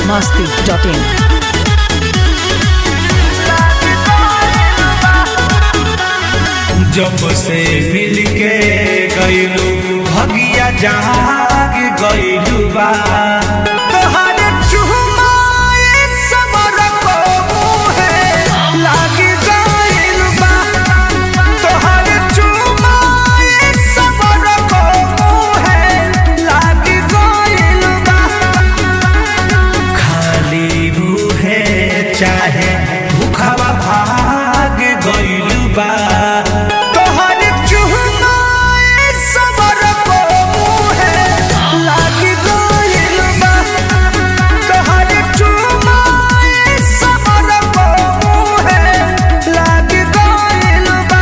masti.in. जब से मिल के गईलू भगिया जाग गईलू बा तोहरे चुमाए समर को मुहे लागी गईल बा तोहरे चुमाए समर को मुहे लागी गईल बा खाली मुहे चाहे भूखवा भाग गईल बा तोहर चुहनाए सबर को मुहे लागी गईल बा तोहर चुहनाए सबर को मुहे लागी गईल बा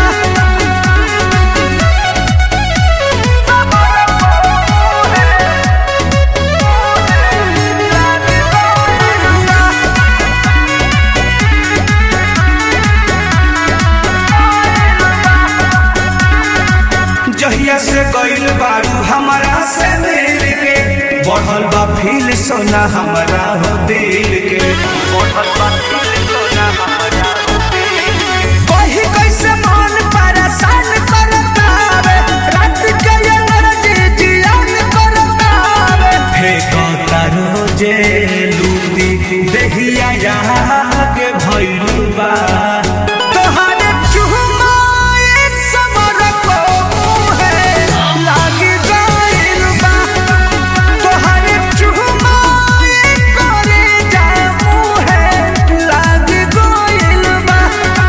जहिया से गईल बारू हमरा से मिल के बढ़ल बा फील सोना हमरा हो दिल के बढ़ल बा फील सोना हमरा हो दिल के कही कैसे मन परेशान करतावे रात के एनर्जी जियान करतावे फेंकता रोजे लूटी देहिया यहाँ के भइलू बा तोहरे चुमाए समर को मुहे लागी गईल बा तोहरे चुमाए करे जा मुहे लागी गईल बा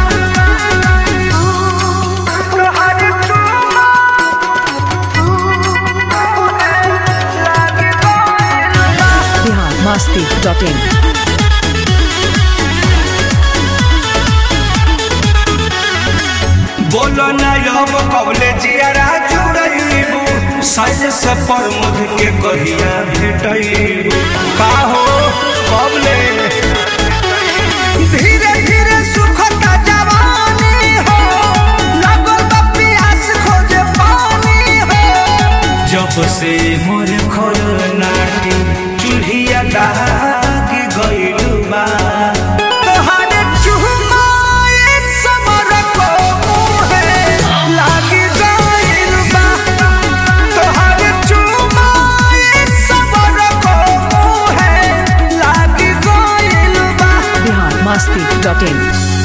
तोहरे Bihar masti.in. बोलो ना अब कबले जियारा जुड़ैबू साइज से प्रमुख के कहिया भेटैबू का हो कबले धीरे धीरे सुखता जवानी हो लगल बा प्यास खोजे पानी हो जब से मोर खोल नाटी चूल्हिया दाग गइलू बा तोहरे चुमाए समर को मुहे लागी गइल बा तोहरे चुमाए समर को मुहे लागी गइल बा Bihar masti.in.